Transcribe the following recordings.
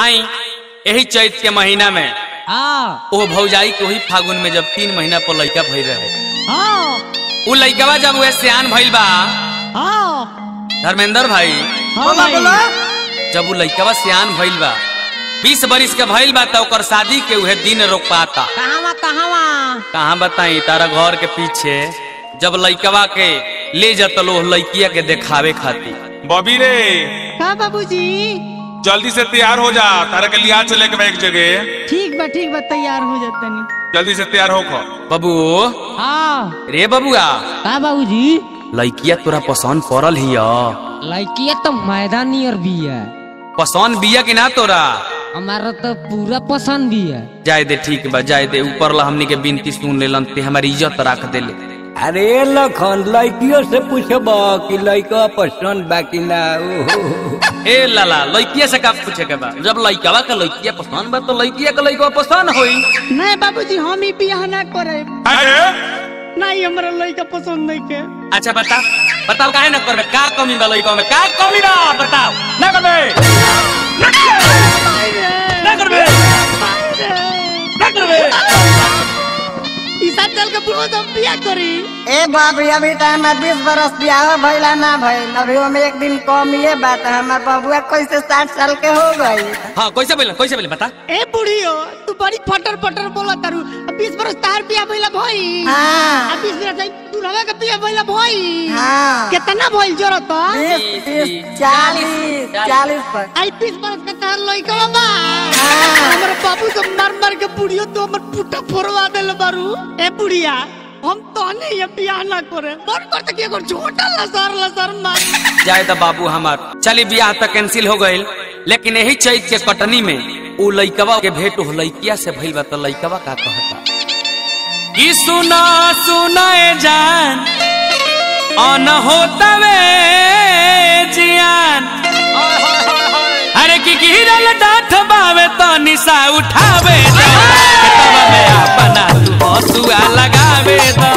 आई यही चैत के महीना में हाँ ओ भौजाई के वही फागुन में जब तीन महीना पर लड़का भई रहे हाँ उ लड़कवा जब वह सियान भइल बा हाँ धर्मेंद्र भाई हाँ भाई जब उ लड़कवा सियान भइल बा बीस बरिस के भइल बा त ओकर शादी के उहे दिन रोक पाता कहाँ कहाँ कहाँ बताई तारा घर के पीछे जब लड़कवा के ले जतलो लड़किया के देखावे खातिर बॉबी रे का बाबूजी जल्दी से तैयार हो जा तारा के लिया चले के बा एक जगह ठीक बा ठीक बा तैयार हो जातनी जल्दी से तैयार हो खो बबू हाँ रे बबुआ का बाबूजी लड़किया तोरा पसंद पड़ल हिय लड़किया तो मैदानी और भी है पसंद बिया कि ना तोरा हमारा तो पूरा पसंद भी है जाय दे ठीक बा जाय दे ऊपर ला हमनी के बिनती सुन लेलन ते हमारी इज्जत रख देले अरे लखन लड़कियों से पूछब कि लड़का पसंद बा कि ना ओहो। ए लाला लड़किया से का पूछे के बा जब लड़कवा के लड़किया पसंद बा तो लड़किया के लड़कवा पसंद होई नहीं बाबूजी हम ही बियाह ना करे अरे नहीं हमारा लड़का पसंद नहीं के अच्छा बता बताओ काहे ना करबे का कमी बा लड़का में का कमी बा बताओ ना करबे ना करबे ना करबे ईसा चल के बुढ़ो तो बियाह करी ए बाबू अभी तो हमार बीस बरस बियाह भइला ना भइल अभी हम एक दिन कम ये बात हमार बबुआ कैसे साठ साल के हो गई हां कैसे बोले कैसे बोले बता ए बुढ़ियो तू बड़ी फटर फटर बोला तारू बीस बरस तार बियाह भइला भई हाँ बीस बरस तू रवा के बियाह भइला भई हाँ कितना भइल जरूरत बीस तीस चालीस चालीस पर आई बीस बरस के तार लइका बा हाँ। हमर बाबू से मार मार के बुढ़ियो तो हमर पुटा फोड़वा देल बारू ए बुढ़िया हम तो नहीं ये बियाह ना करे मन करते कि एगो झोटा लसर लसर मार जाए तो बाबू हमार चली बियाह तक कैंसिल हो गइल लेकिन यही चैत के कटनी में उ लइकवा के भेंट हो लइकिया से भइल बा तो लइकवा का कहता कि सुना सुना ए जान अन होतवे जियान अरे की गिरल डाठ बावे तो निशा उठावे दो खेतवा में अपना तू हसुआ लगावे दो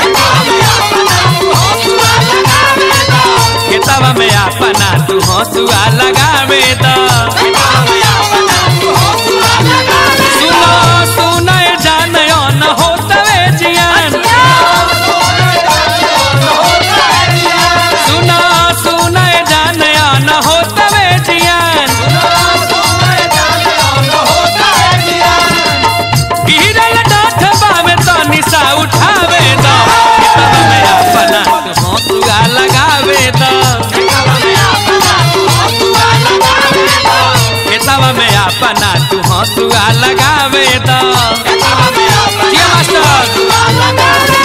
खेतवा में अपना तू हसुआ लगावे दो सुनो सुनो ए जान अन होतवे जियान सुनो सुनो ए जान अन होतवे जियान गिरल डाठ बावे तो निशा उठावे दो खेतवा में अपना तू हसुआ लगावे दो खेतवा में अपना तू हसुआ लगावे दो जिया मास्टर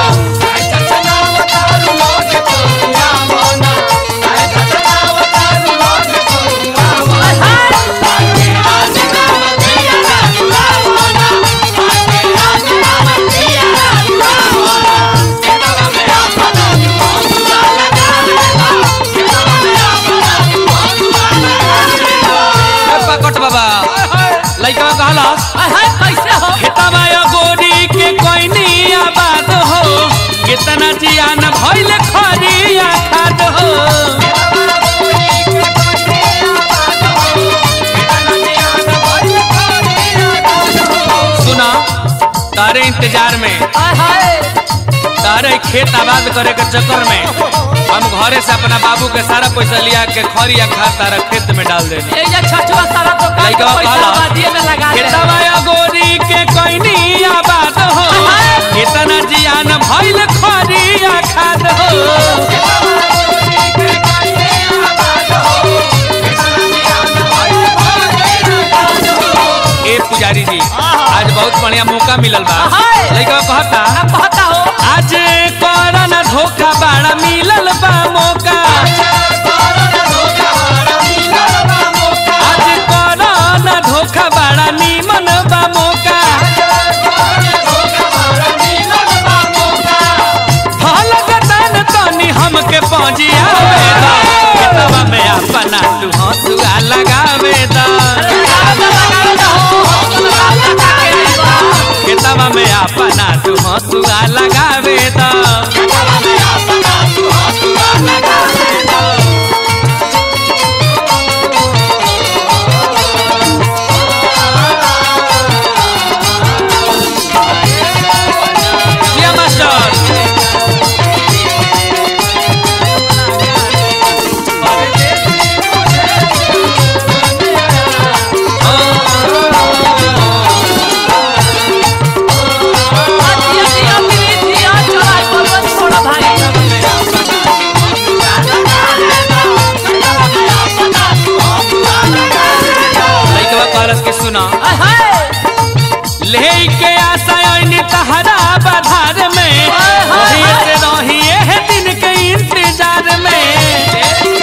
ए पकट बाबा लइका कहला कैसे हो खेतवा या गोरी के कोइनी आबाद हो कितना जियान भइल खरिया खाद हो सुना तारे इंतजार में तारे खेत आबाद करे के चक्कर में हम घरे से अपना बाबू के सारा पैसा लिया के खरिया खाद तारा खेत में डाल देनी लइका कहला खेतवा या गोरी के कोइनी आबाद हो कितना जियान भइल खरिया खाद हो ए पुजारी जी आज बहुत बढ़िया मौका मिलल बा लइका कहता कहता हो आज करन धोखा बाड़ा मिलल बा मौका आज करन धोखा बाड़ा निमन बा मौका फल गतन तनी हमके पहुंचियावे दा खेतवा में अपना तू हंसुआ लगावे दा खेतवा में अपना तू हंसुआ लगावे दा कहलस के सुना आय हाय ले के आशा आईनी तहरा बधार में वही से रही है दिन के इंतजार में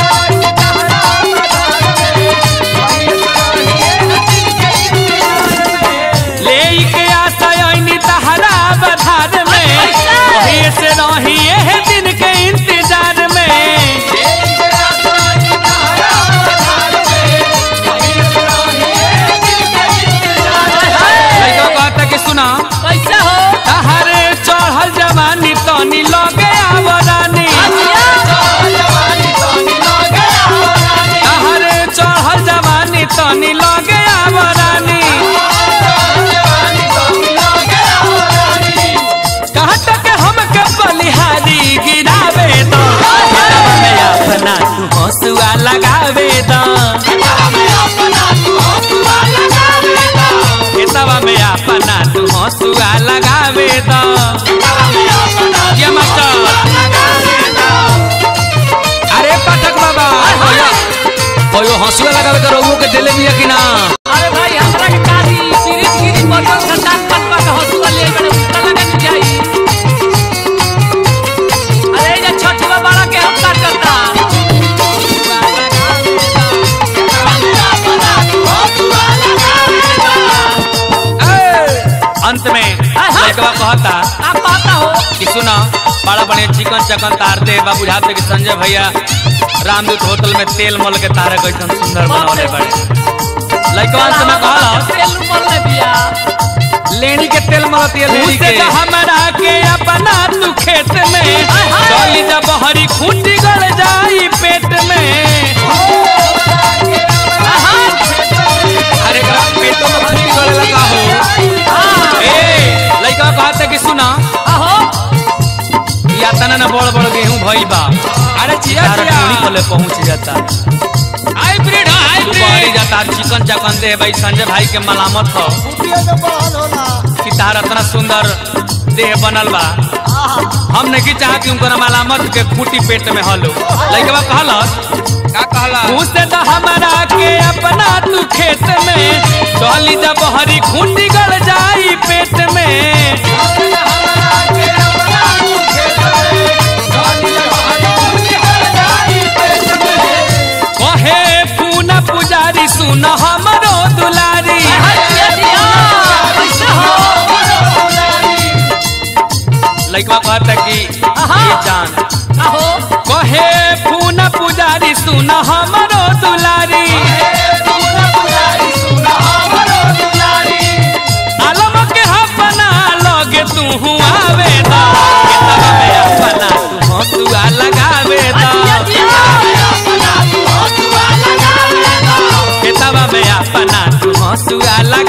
ले के आशा आईनी तहरा बधार में वही से रही है दिन के इंतजार में लइका कहता कि सुना कैसे हो तहरे चढ़ल जवानी तनी लगे आवरानी तहरे चढ़ल जवानी तनी लगे आवरानी कहत के हमके बलिहारी गिरावे दो खेतवा में अपना तू हंसुआ लगावे दो खेतवा में अपना तू हंसुआ लगावे दो ये मास्टर अरे पाठक बाबा ओयो हंसुआ लगावे के रउओ के देले बिया कि ना अरे भाई हमरा के काली गिरी गिरी बटन से दांत पट पट हंसुआ ले बड़े उल्टा लगा के जाई अरे ये छठवा बड़ा के हम काट करता अंत में लड़कवा कहता आप कहता हो कि सुना बड़ा बड़े चिकन चकन तारते बा बुझाते कि संजय भैया रामदूत होटल में तेल मल के तारे कैसन सुंदर बनौले बड़े लड़कवा अंत में कहला तेल ऊपर ले बिया लेनी के तेल मलती है लेनी के हमरा के अपना तू खेत में चली जा बहरी खूंटी गड़ जाई पेट में अरे एकरा पेटो में खूंटी गड़े लगा हो ए लइका कहते कि सुना आहो या तना ना बड़ बड़ गेहूं भइल बा अरे चिया चिया कोले पहुंच जाता हाइब्रिड हाइब्रिड जाता चिकन चकन दे भाई संजय भाई के मलामत हो कि तार इतना सुंदर देह बनल बा हम नहीं चाह कि उनकर मलामत के खूटी पेट में हलो लइकवा कहलस का कहला घुसे तो हमारा के अपना तू खेत में चली जा बहरी खूंटी गड़ जाई पेट में कहे पूना पुजारी सुन हमरो दुलारी दिया दिया कैसे हो लइकवा कहता कि आहा। ये जान आहो कहे पूना पुजारी सुन हमरो दुलारी आलम के अपना लगे तू आवे दा किताबा में अपना तू हंसुआ लगावे दा दिया दिया किताबा में अपना तू हंसुआ लगा